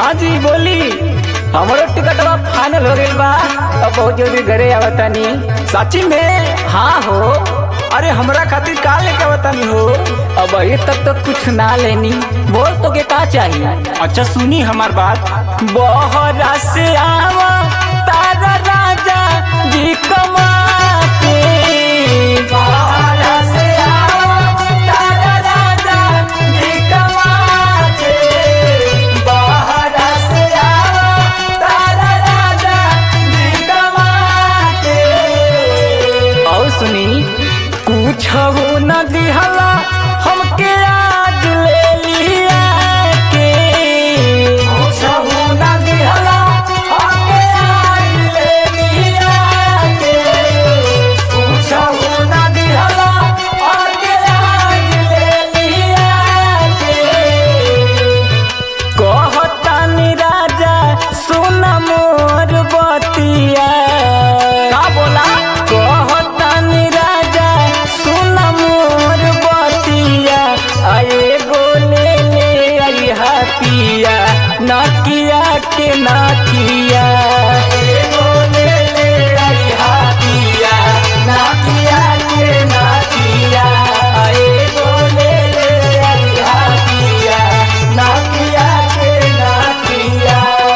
हाँ जी बोली हमरो टिकटवा फाइनल हो गइल बा अब बहुत जल्दी घरे आवतानी सची में हाँ हो अरे हमरा खातिर का लेके बतानी हो अब अभी तक तो कुछ ना लेनी बोल तो के का चाहिए अच्छा सुनी हमार बात बहरा से आवा तारा राजा जी कमा के बहरा से आवा तारा राजा जी कमा के बहरा से आवा तारा राजा जी कमा के और सुनी कुछ हो न दिहला हमके आज ले लिया के कुछ हो न दिहला हमके आज ले लिया के कुछ हो न दिहला हमके आज ले लिया के कहतानी राजा सुन मोर बतिया का बोला कहतानी राजा सुन मोर बतिया आए गोले ले आई हाथिया नकिया के नाथिया आए गोले ले आई हाथिया नकिया के नाथिया आए गोले ले आई हाथिया नकिया के नाथिया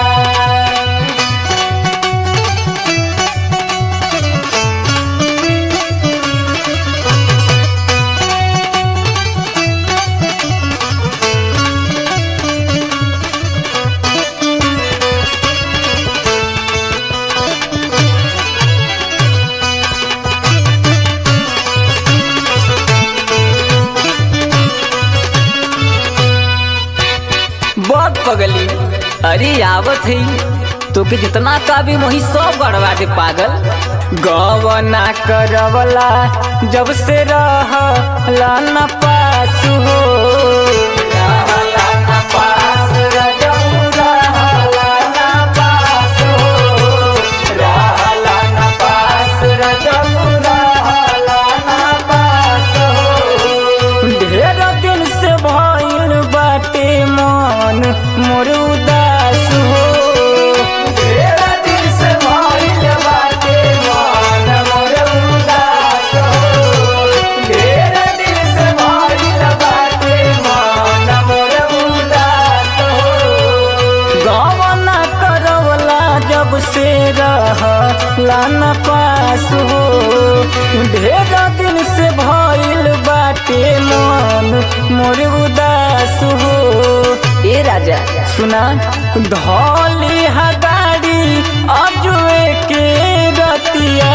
बहुत पगली अरे आवत है तो के जितना का भी वही सब गड़वा दे पागल गवना करवला जब से रहला न पास हो रहला न पास रजऊ रहला न पास हो रहला न पास रजऊ रहला न पास हो ढेर दिन से भइल बाटे मन मोर उदास हो ढेर दिन से भइल बाटे मन मोर उदास हो ढेर दिन से भइल बाटे मन मोर उदास हो गवना करवला जब से रहला न पास हो ढेर दिन से भइल बाटे मन मोर उदास हो ए राजा सुना धौली हगाड़ी अजुए के रतिया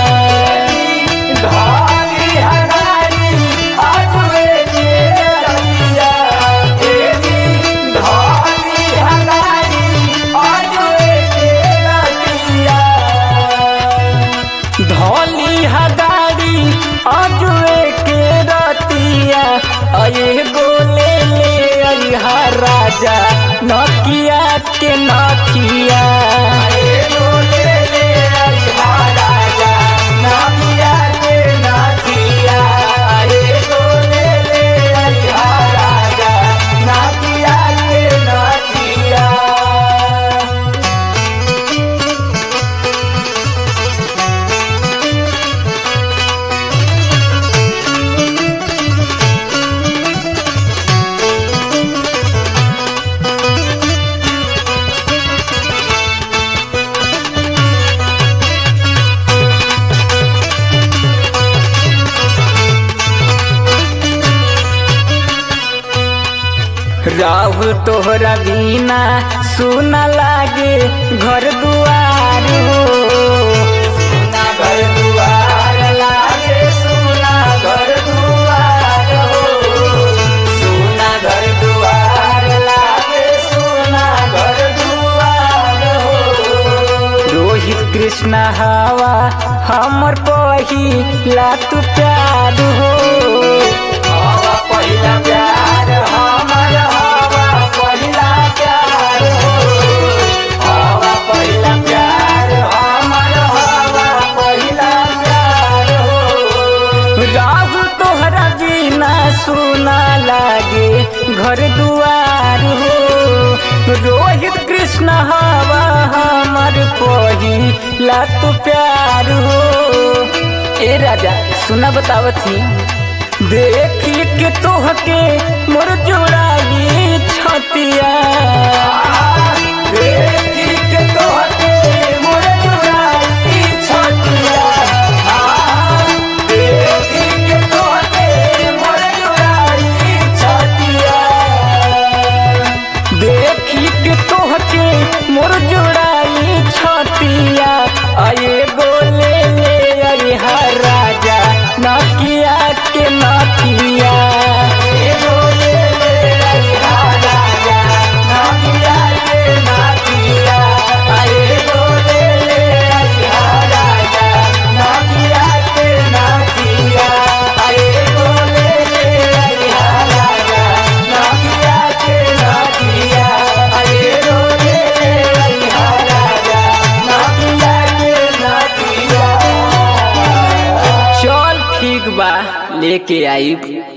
धौली हगाड़ी अजुए के रतिया ए जी धौली हगाड़ी अजुए के रतिया धौली हगाड़ी अजुए के रतिया अये गोले ले अरिहा राजा नकिया के नथिया अये गोले ले अरिहा राजा नकिया के नथिया अये गोले ले अरिहा राजा नकिया के नथिया राहुल तोहरा बिना सुना लागे घर दुआर हो सुना घर दुआर लागे सुना घर दुआर हो सुना घर दुआर लागे सुना घर दुआर हो रोहित कृष्ण हवा हमर पहिला तू प्यार हो हवा पहिला प्यार हमर हवा पहिला प्यार हो हवा पहिला प्यार हमर हवा पहिला प्यार हो राहु तोहरा बिना सुना लागे घर दुआर हो रोहित कृष्ण हवा हमार पहिला तू प्यार हो ए राजा सुना बतावत ही देखी के तोहके मोर जोड़ाई छतिया देखी के तोहके मोर जोड़ाई छतिया देखी के तोहके मोर जोड़ाई छतिया देखी के तोहके मोर जोड़ाई छतिया आए गोले ले अरे हर राजा नकिया के नकिया ए गोले ले अरे हर राजा नकिया के नकिया आए गोले ले अरे हर राजा नकिया के नकिया आए गोले ले अरे हर राजा नकिया के नकिया आए गोले ले अरे हर राजा नकिया के नकिया चल ठीक बा लेके आई